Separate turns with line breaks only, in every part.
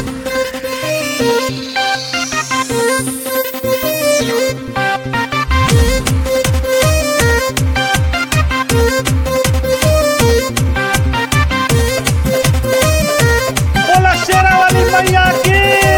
बोला शेरा वाली मैया की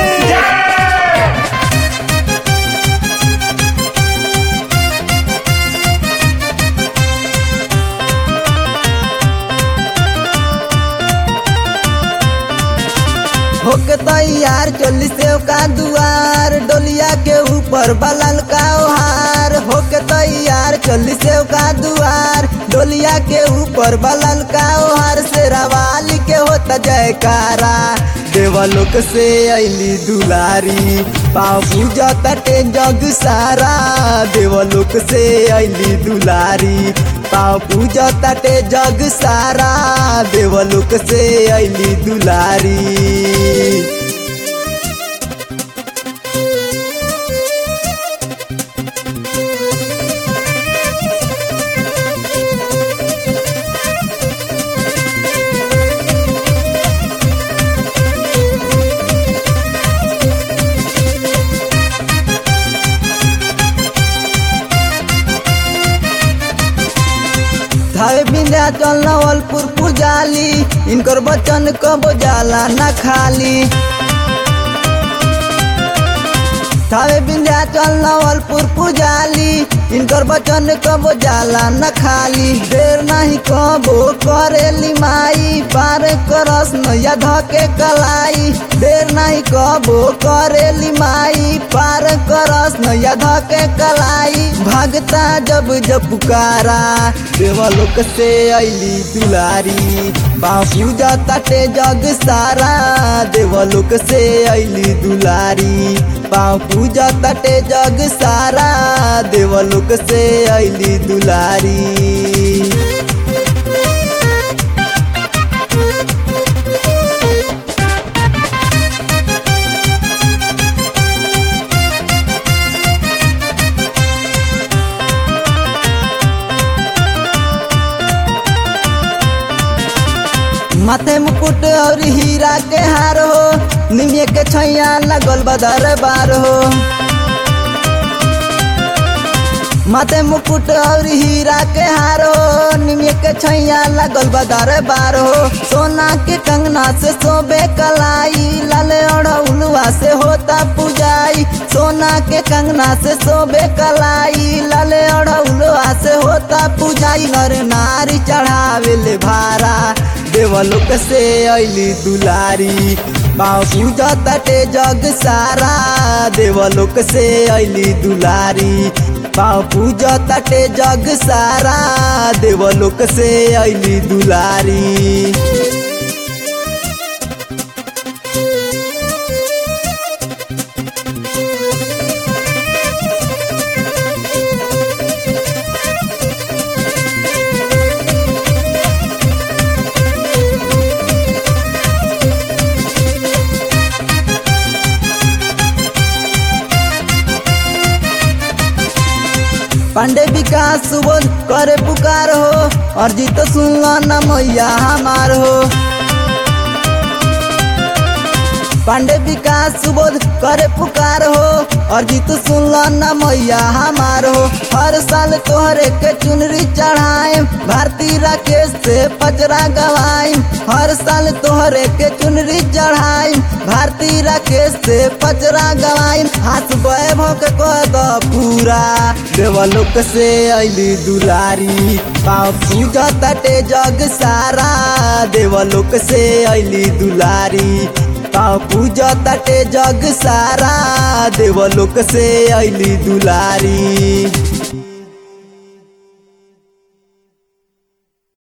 होके तैयार चोली सेव का दुआर डोलिया के ऊपर बलल का ओहार होके तैयार चोली सेव का दुआर डोलिया के ऊपर बलल का ओहार से रवाली के होता जयकारा देवलोक से अली दुलारी पाँव पूजा तटे जग सारा देवलोक से अली दुलारी पाँव पूजा तटे जग सारा देवलोक से अली दुलारी धावे बिंध्या चल नवलपुर पुजाली इनकर बचन कबो जाला न खाली थावे बिंध्या चल नवलपुर पुजाली इनकर बचन कबो जाला न खाली देर नहीं कबो करेली माई पार करस नैया धके कलाई देर नहीं कबो करेली माई पार करस नैया धके कलाई भागता जब जब पुकारा देवलोक से अली दुलारी पाँव पूजा तटे जग सारा देवलोक से अली दुलारी पाँव पूजा तटे जग सारा देवलोक से अली दुलारी माथे मुकुट और हीरा के हार हो निमिये के छैया लगल बदर बार हो माथे मुकुट और हीरा के हार हो निमिये के छैया लगल बदर बार हो सोना के कंगना से सोबे कलाई लाले और उलुआ से होता पुजाई सोना के कंगना से सोबे कलाई लाले और उलुआ से होता पुजाई नर नारी चढ़ावे ले भारा देवलोक से अली दुलारी पाँव पूजा तटे जग सारा देवलोक से अली दुलारी पाँव पूजा तटे जग सारा देवलोक से अली दुलारी पांडे विकास सुबोध करे पुकार हो और जीत सुनला न मैया हमार हो पांडे विकास सुबोध करे पुकार हो और जीत सुनला न मैया हमार हो हर साल तोहरे के चुनरी चढ़ाए भारती राकेश से पचरा गवाई हर साल तोहरे के चुनरी चढ़ाई भारती राकेश से पचरा गवाई हाथ वैभव के कह द पूरा देवलोक से अली दुलारी पाँव पूजा तटे जग सारा देवलोक से अली दुलारी पाँव पूजा तटे जग सारा देवलोक से अली दुलारी